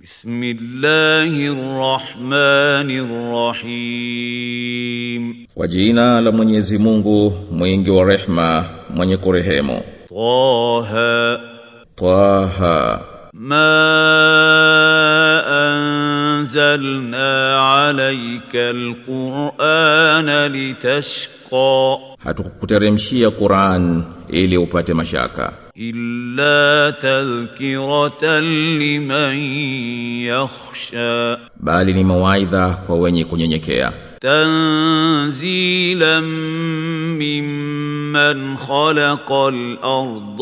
بسم الله الرحمن الرحيم Kwa jina la Mwenyezi Mungu mwingi wa rehma mwenye kurehemu طه Taha ما أنزلنا عليك القرآن لتشقى hatukukuteremshia Qur'an ili upate mashaka إلا تذكرة لمن يخشى bali ni mawaidha kwa wenye kunyenyekea تنزيلا ممن خلق الأرض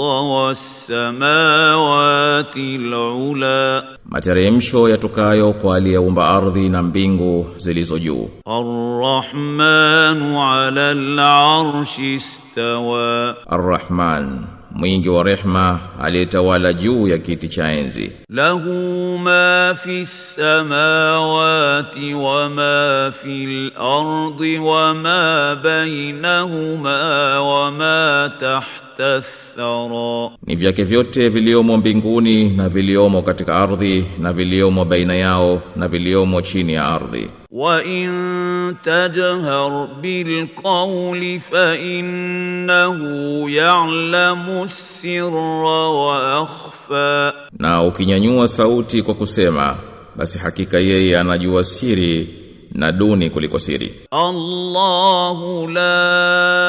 والسماوات العلى materemsho yatokayo kwa aliyeumba ardhi na mbingu zilizo juu الرحمن على العرش استوى Ar-Rahman mwingi wa rehma aliyetawala juu ya kiti cha enzi له ما في السماوات وما في الأرض وما بينهما وما تحت الثرى ni vyake vyote viliomo mbinguni na viliomo katika ardhi na viliomo baina yao na viliomo chini ya ardhi وإن تجهر بالقول فإنه يعلم السر وأخفى na ukinyanyua sauti kwa kusema basi hakika yeye anajua siri na duni kuliko siri الله لا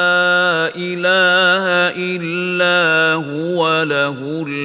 إله إلا هو له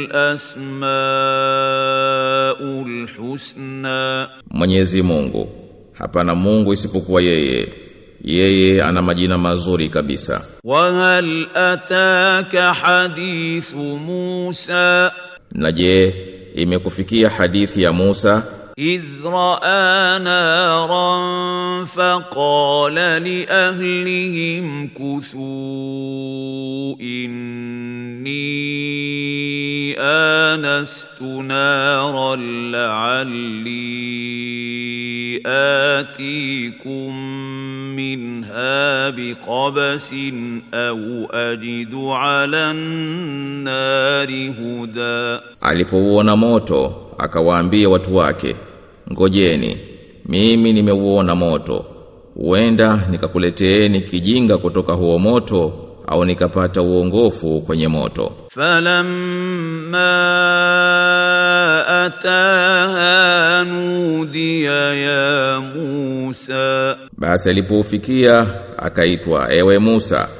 الأسماء الحسنى Mwenyezi Mungu hapana Mungu isipokuwa yeye yeye ana majina mazuri kabisa وهل أتاك حديث موسى na je imekufikia hadithi ya Musa إذ رأى نارا فقال لأهلهم كثوا إني آنست نارا لعلي آتيكم منها بقبس أو أجد على النار هدى alipouona moto akawaambia watu wake ngojeni mimi nimeuona moto huenda nikakuleteeni kijinga kutoka huo moto au nikapata uongofu kwenye moto فلما أتاها نودي يا موسى basi alipoufikia akaitwa ewe Musa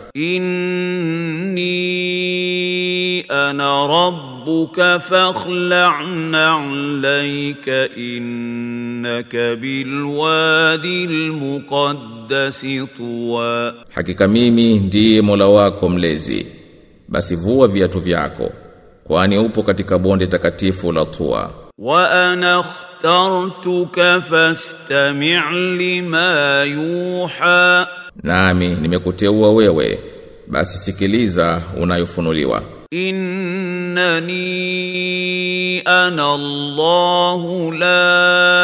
إني أنا ربك فاخلع نعليك إنك بالوادي المقدس طوى hakika mimi ndiye Mola wako mlezi basi vua viatu vyako kwani upo katika bonde takatifu la Tua وأنا اخترتك فاستمع لما يوحى nami nimekuteua wewe basi sikiliza unayofunuliwa إنني أنا الله لا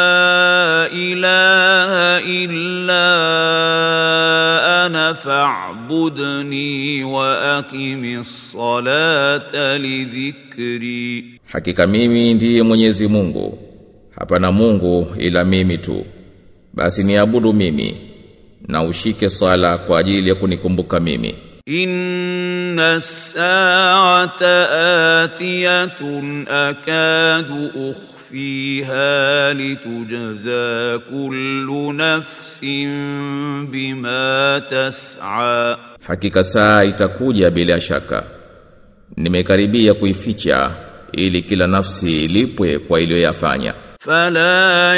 إله إلا أنا فاعبدني وأقم الصلاة لذكري hakika mimi ndiye Mwenyezi Mungu hapana Mungu ila mimi tu basi niabudu mimi na ushike sala kwa ajili ya kunikumbuka mimi إن الساعة آتية أكاد أخفيها لتجزى كل نفس بما تسعى hakika saa itakuja bila shaka nimekaribia kuificha ili kila nafsi ilipwe kwa iliyoyafanya فلا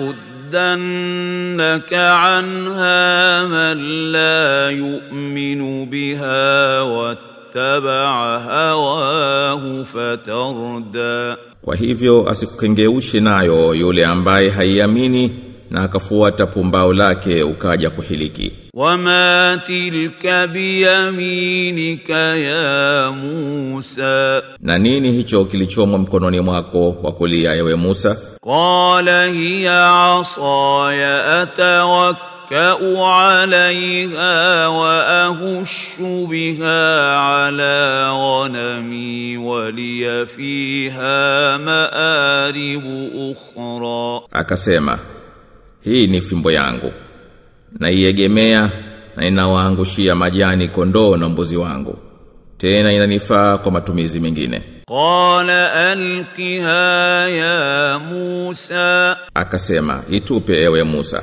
يصدنك عنها من لا يؤمن بها واتبع هواه فتردى Kwa hivyo asikukengeushe nayo yule ambaye haiamini na akafuata pumbao lake ukaja kuhiliki. وما تلك بيمينك يا موسى Na nini hicho kilichomo mkononi mwako wa kulia ewe Musa? قال هي عصاي أتوكل أتكأ عليها وأهش بها على غنمي ولي فيها مآرب أخرى Akasema, hii ni fimbo yangu. Naiegemea na inawaangushia majani kondoo na mbuzi wangu. Tena inanifaa kwa matumizi mengine. قال ألقها يا موسى Akasema, itupe ewe Musa.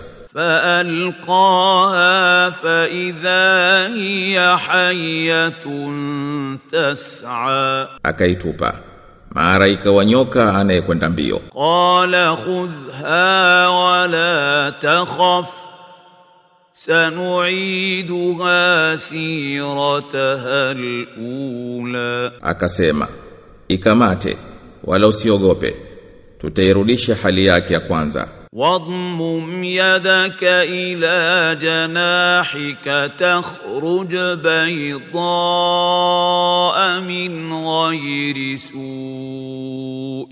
فألقاها فإذا هي حية تسعى Akaitupa. Mara ikawa nyoka anayekwenda mbio. قال خذها ولا تخف سنعيدها سيرتها الأولى Akasema, ikamate wala usiogope. Tutairudisha hali yake ya kwanza. واضمم يدك إلى جناحك تخرج بيضاء من غير سوء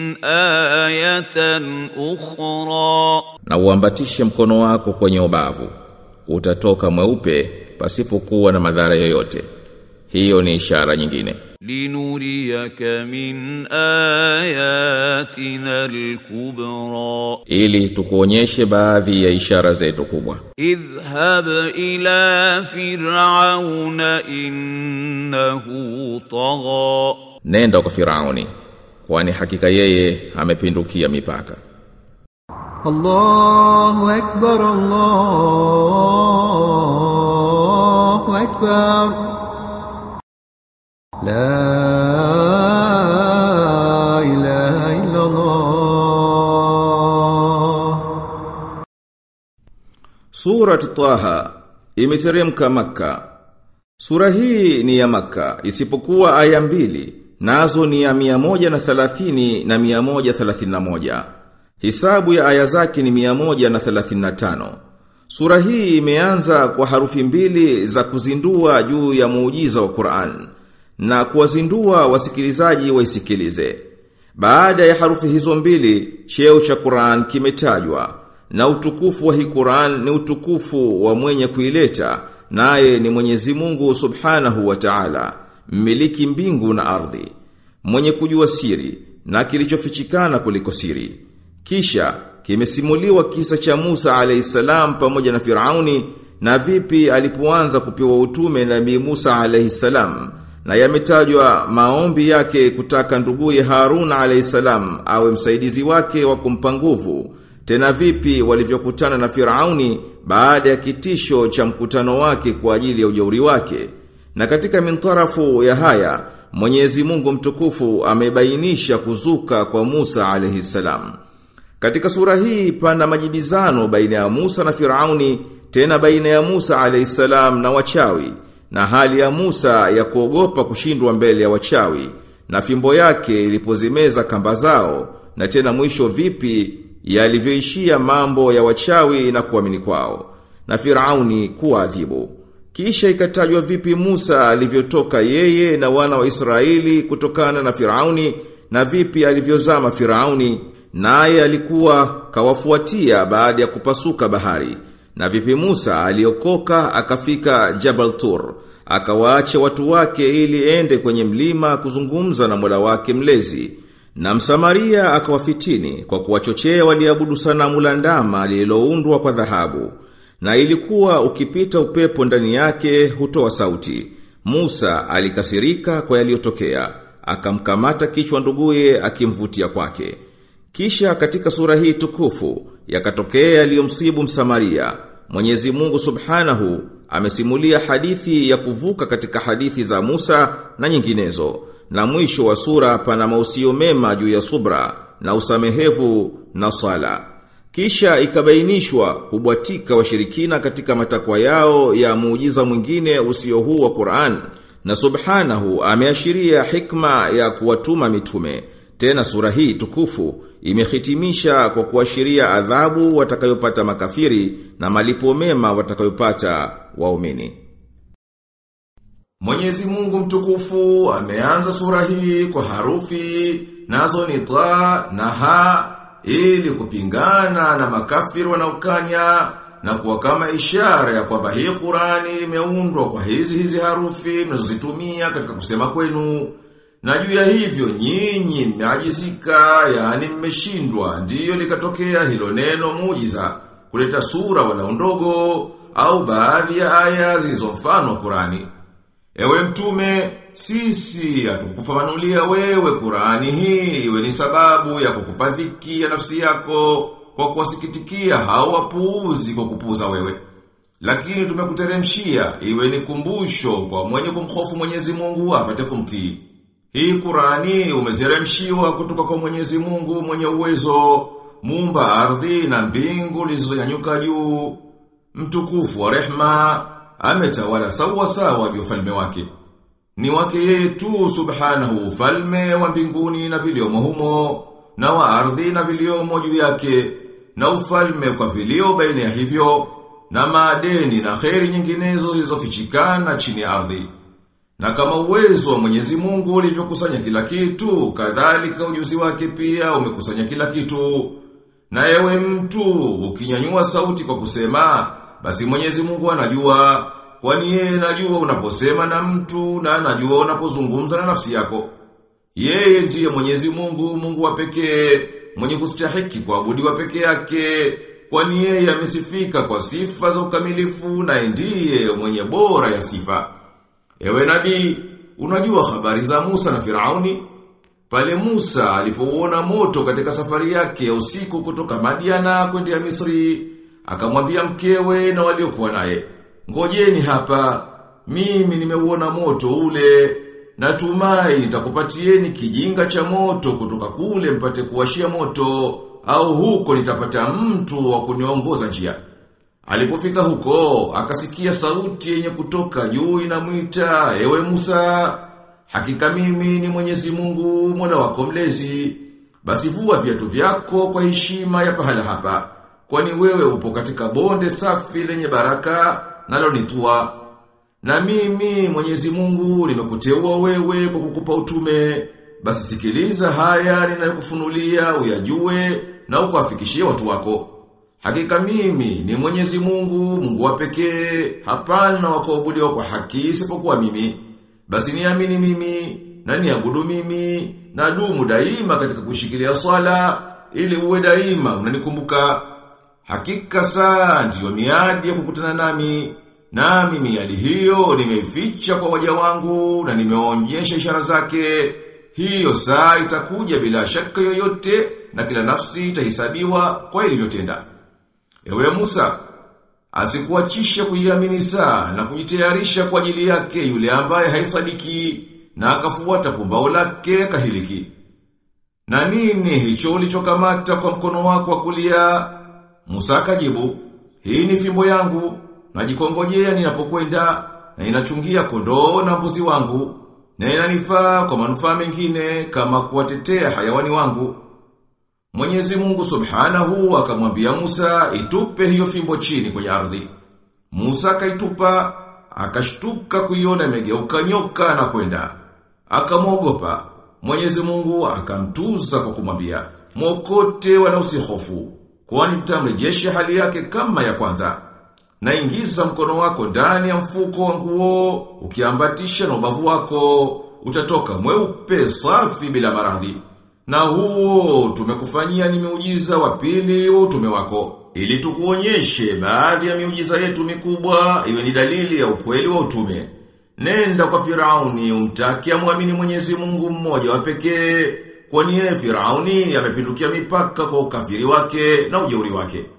آية أخرى Na uambatishe mkono wako kwenye ubavu. Utatoka mweupe pasipokuwa na madhara yoyote. Hiyo ni ishara nyingine. لنريك من آياتنا الكبرى Ili tukuonyeshe baadhi ya ishara zetu kubwa. اذهب إلى فرعون إنه طغى Nenda kwa Firauni. Kwani hakika yeye amepindukia mipaka. الله أكبر الله أكبر لا إله إلا الله Surat Taha imeteremka Makka. Sura hii ni ya Makka isipokuwa aya mbili nazo ni ya 130 na 131. Hisabu ya aya zake ni 135. Sura hii imeanza kwa harufi mbili za kuzindua juu ya muujiza wa Qur'an na kuwazindua wasikilizaji waisikilize. Baada ya harufi hizo mbili, cheo cha Qur'an kimetajwa na utukufu wa hii Qur'an ni utukufu wa mwenye kuileta naye ni Mwenyezi Mungu Subhanahu wa Ta'ala, mmiliki mbingu na ardhi, mwenye kujua siri na kilichofichikana kuliko siri. Kisha kimesimuliwa kisa cha Musa alayhisalam pamoja na Firauni na vipi alipoanza kupewa utume Nabii Musa alayhisalam na yametajwa maombi yake kutaka nduguye Harun alayhisalam awe msaidizi wake wa kumpa nguvu tena vipi walivyokutana na Firauni baada ya kitisho cha mkutano wake kwa ajili ya ujauri wake na katika mintarafu ya haya Mwenyezi Mungu mtukufu amebainisha kuzuka kwa Musa alayhisalam katika sura hii pana majibizano baina ya Musa na Firauni, tena baina ya Musa alayhisalam na wachawi, na hali ya Musa ya kuogopa kushindwa mbele ya wachawi, na fimbo yake ilipozimeza kamba zao, na tena mwisho vipi yalivyoishia mambo ya wachawi na kuamini kwao, na Firauni kuadhibu. Kisha ikatajwa vipi Musa alivyotoka yeye na wana wa Israeli kutokana na Firauni na vipi alivyozama Firauni naye alikuwa kawafuatia baada ya kupasuka bahari na vipi Musa aliokoka akafika Jabal Tur akawaacha watu wake ili ende kwenye mlima kuzungumza na Mola wake mlezi na Msamaria akawafitini kwa kuwachochea waliabudu sanamu la ndama lililoundwa kwa dhahabu na ilikuwa ukipita upepo ndani yake hutoa sauti Musa alikasirika kwa yaliyotokea akamkamata kichwa nduguye akimvutia kwake kisha katika sura hii tukufu yakatokea yaliyomsibu Msamaria. Mwenyezi Mungu Subhanahu amesimulia hadithi ya kuvuka katika hadithi za Musa na nyinginezo. Na mwisho wa sura pana mausio mema juu ya subra na usamehevu na sala. Kisha ikabainishwa kubwatika washirikina katika matakwa yao ya muujiza mwingine usio huu wa Qur'an. Na Subhanahu ameashiria hikma ya kuwatuma mitume. Tena sura hii tukufu imehitimisha kwa kuashiria adhabu watakayopata makafiri na malipo mema watakayopata waumini. Mwenyezi Mungu mtukufu ameanza sura hii kwa harufi nazo ni ta na ha ili kupingana na makafiri wanaokanya na kuwa kama ishara ya kwamba hii Qurani imeundwa kwa hizi hizi harufi mnazozitumia katika kusema kwenu. Na juu ya hivyo nyinyi mmeajizika, yani mmeshindwa, ndiyo likatokea hilo neno muujiza, kuleta sura wala ndogo au baadhi ya aya zilizo mfano wa Qurani. Ewe mtume, sisi hatukufafanulia wewe Qurani hii iwe ni sababu ya kukupa dhiki ya nafsi yako kwa kuwasikitikia hao wapuuzi kwa kupuuza wewe. Lakini tumekuteremshia iwe ni kumbusho kwa mwenye kumhofu Mwenyezi Mungu apate kumtii. Hii Qurani umezeremshiwa kutoka kwa Mwenyezi Mungu mwenye uwezo, muumba ardhi na mbingu zilizonyanyuka juu. Mtukufu wa rehma ametawala sawa sawa vya ufalme wake. Ni wake yeye tu subhanahu ufalme wa mbinguni na viliomo humo, na wa ardhi na viliomo juu yake, na ufalme kwa vilio baina ya hivyo, na maadeni na kheri nyinginezo zilizofichikana chini ya ardhi. Na kama uwezo wa Mwenyezi Mungu ulivyokusanya kila kitu, kadhalika ujuzi wake pia umekusanya kila kitu. Na ewe mtu, ukinyanyua sauti kwa kusema, basi Mwenyezi Mungu anajua, kwani yeye anajua unaposema na mtu na anajua unapozungumza na nafsi yako. Yeye ndiye Mwenyezi Mungu, Mungu wa pekee, mwenye kustahiki kuabudiwa pekee yake, kwani yeye amesifika kwa sifa za ukamilifu na ndiye mwenye bora ya sifa. Ewe nabii, unajua habari za Musa na Firauni? Pale Musa alipouona moto katika safari yake ya usiku kutoka Madiana kwenda Misri, akamwambia mkewe na waliokuwa naye, "Ngojeni hapa, mimi nimeuona moto ule, natumai nitakupatieni kijinga cha moto kutoka kule mpate kuwashia moto, au huko nitapata mtu wa kuniongoza njia." Alipofika huko, akasikia sauti yenye kutoka juu inamwita, "Ewe Musa, hakika mimi ni Mwenyezi Mungu, Mola wako mlezi. Basi vua viatu vyako kwa heshima ya pahala hapa, kwani wewe upo katika bonde safi lenye baraka nalo ni tua. Na mimi Mwenyezi Mungu nimekuteua wewe kwa kukupa utume. Basi sikiliza haya ninayokufunulia uyajue na ukawafikishie watu wako." Hakika mimi ni Mwenyezi Mungu, Mungu wa pekee, hapana wa kuabudiwa kwa haki isipokuwa mimi. Basi niamini mimi, na niabudu mimi, na dumu daima katika kushikilia swala, ili uwe daima unanikumbuka. Hakika saa ndiyo miadi ya kukutana nami, nami miadi hiyo nimeificha kwa waja wangu na nimeonyesha ishara zake. Hiyo saa itakuja bila shaka yoyote na kila nafsi itahesabiwa kwa ilivyotenda. Ewe Musa, asikuachisha kuiamini saa na kujitayarisha kwa ajili yake yule ambaye haisadiki na akafuata pumbao lake kahiliki. Na nini hicho ulichokamata kwa mkono wako wa kulia? Musa akajibu, hii ni fimbo yangu, najikongojea ninapokwenda na inachungia kondoo na mbuzi wangu, na inanifaa kwa manufaa mengine kama kuwatetea hayawani wangu. Mwenyezi Mungu Subhanahu akamwambia Musa itupe hiyo fimbo chini kwenye ardhi. Musa akaitupa, akashtuka kuiona imegeuka nyoka na kwenda. Akamwogopa. Mwenyezi Mungu akamtuza kwa kumwambia, "Mwokote wala usihofu, kwani tutamrejesha hali yake kama ya kwanza." Na ingiza mkono wako ndani ya mfuko wa nguo, ukiambatisha na ubavu wako, utatoka mweupe safi bila maradhi. Na huo tumekufanyia ni miujiza wa pili wa utume wako. Ili tukuonyeshe baadhi ya miujiza yetu mikubwa iwe ni dalili ya ukweli wa utume. Nenda kwa Firauni umtaki amwamini Mwenyezi Mungu mmoja wa pekee, kwani yeye Firauni amepindukia mipaka kwa ukafiri wake na ujeuri wake.